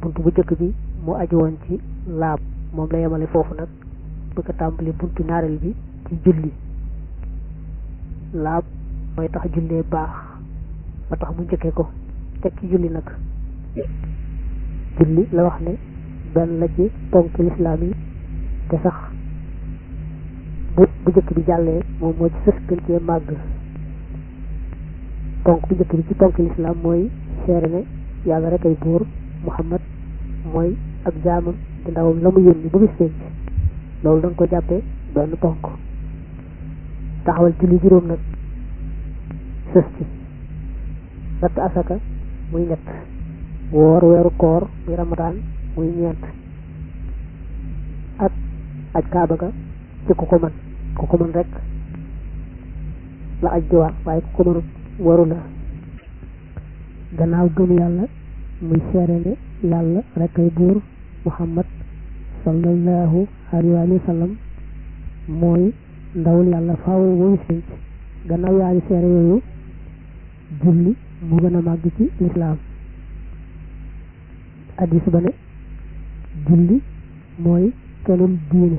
bunt bu jëkk bi moo aju woon ci laab moom la yemale foofu nag bëgg a tàmbali buntu ñaareel bi ci julli laab mooy tax jullee baax ba tax mu njëkkee ko teg ci julli nag julli la wax ne benn la ci ponk lislaam yi te sax bu bu njëkk bi jàllee moom moo ci sës gën cee màgg ponk bu njëkk bi ci ponk lislaam mooy seere ne yàlla rek ay buur muhammad mooy ak jaamam di ndawam la mu yónni ba bis penc loolu da nga ko jàppee benn ponk taxawal julli juróom nag sës ci natt asaka muy ñett woor weeru koor muy ramadaan muy ñeent ak aj kaaba ga ci ku ko mën ku ko mën rek la aj di war waaye ku ko mënut waru la gannaaw gëm yàlla muy seere ne yàlla rek ay buur muhammad sallallahu alayhi wa sallam mooy ndawul yàlla faaw mooy sinc gannaaw yaari seere yooyu julli mu gën a màgg ci lislaam addis ba ne julli mooy kenul diine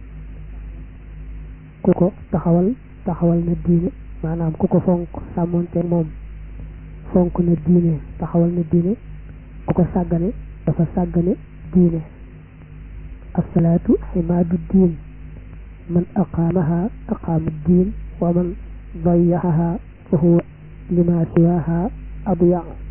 ku ko taxawal taxawal na diine maanaam ku ko fonk sàmmonte moom fonk na diine taxawal na diine ku ko sàggane dafa sàggane diine asalaatu ximaadu diin man aqaamaha aqaama diin wa man dayaxaha fa huwa lima siwaha adyaq